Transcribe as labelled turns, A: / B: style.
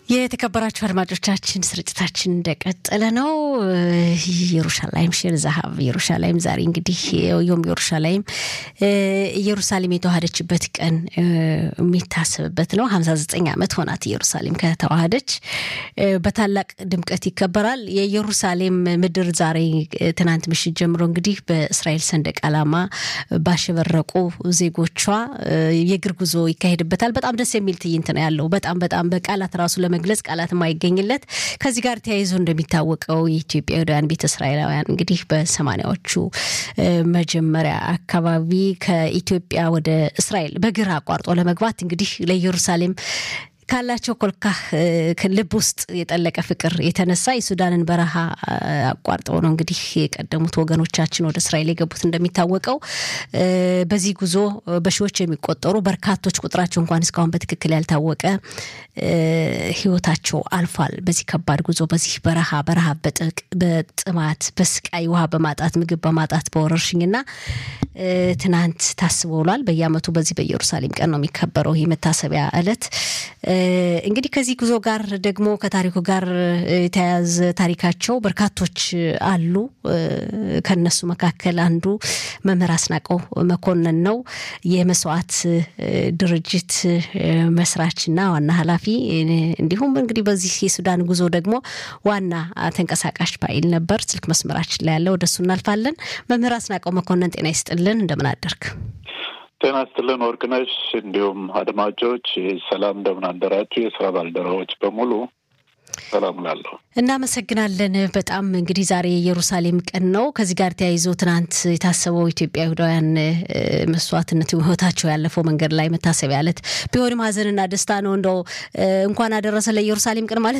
A: የተከበራችሁ አድማጮቻችን ስርጭታችን እንደቀጠለ ነው። ኢየሩሻላይም ሼር ዛሀብ ኢየሩሻላይም ዛሬ እንግዲህ ዮም ኢየሩሻላይም ኢየሩሳሌም የተዋሃደችበት ቀን የሚታሰብበት ነው። ሀምሳ ዘጠኝ ዓመት ሆናት ኢየሩሳሌም ከተዋሃደች በታላቅ ድምቀት ይከበራል። የኢየሩሳሌም ምድር ዛሬ ትናንት ምሽት ጀምሮ እንግዲህ በእስራኤል ሰንደቅ ዓላማ ባሸበረቁ ዜጎቿ የእግር ጉዞ ይካሄድበታል። በጣም ደስ የሚል ትዕይንት ነው ያለው። በጣም በጣም በቃላት ራሱ ለመግለጽ ቃላት የማይገኝለት ከዚህ ጋር ተያይዞ እንደሚታወቀው የኢትዮጵያውያን ቤተ እስራኤላውያን እንግዲህ በሰማኒያዎቹ መጀመሪያ አካባቢ ከኢትዮጵያ ወደ እስራኤል በግር አቋርጦ ለመግባት እንግዲህ ለኢየሩሳሌም ካላቸው ኮልካህ ልብ ውስጥ የጠለቀ ፍቅር የተነሳ የሱዳንን በረሃ አቋርጠው ነው እንግዲህ የቀደሙት ወገኖቻችን ወደ እስራኤል የገቡት። እንደሚታወቀው በዚህ ጉዞ በሺዎች የሚቆጠሩ በርካቶች ቁጥራቸው እንኳን እስካሁን በትክክል ያልታወቀ ሕይወታቸው አልፏል። በዚህ ከባድ ጉዞ በዚህ በረሃ በረሃብ፣ በጥማት፣ በስቃይ ውሃ በማጣት ምግብ በማጣት በወረርሽኝና ትናንት ታስቦ ውሏል። በየዓመቱ በዚህ በኢየሩሳሌም ቀን ነው የሚከበረው ይህ መታሰቢያ ዕለት። እንግዲህ ከዚህ ጉዞ ጋር ደግሞ ከታሪኩ ጋር የተያያዘ ታሪካቸው በርካቶች አሉ። ከነሱ መካከል አንዱ መምህር አስናቀው መኮንን ነው። የመስዋዕት ድርጅት መስራችና ዋና ኃላፊ እንዲሁም እንግዲህ በዚህ የሱዳን ጉዞ ደግሞ ዋና ተንቀሳቃሽ ፋይል ነበር። ስልክ መስመራችን ላይ ያለ ወደሱ እናልፋለን። መምህር አስናቀው መኮንን ጤና ይስጥልን፣ እንደምን አደርክ?
B: ጤና ይስጥልን ወርቅነሽ፣ እንዲሁም አድማጮች ሰላም፣ እንደምን አደራችሁ? የስራ ባልደረቦች በሙሉ ሰላም ላለሁ
A: እናመሰግናለን። በጣም እንግዲህ ዛሬ የኢየሩሳሌም ቀን ነው። ከዚህ ጋር ተያይዞ ትናንት የታሰበው ኢትዮጵያ ይሁዳውያን መስዋዕትነት ህይወታቸው ያለፈው መንገድ ላይ መታሰቢያ ዕለት ቢሆንም ሀዘንና ደስታ ነው። እንደው እንኳን አደረሰ ለኢየሩሳሌም ቀን ማለት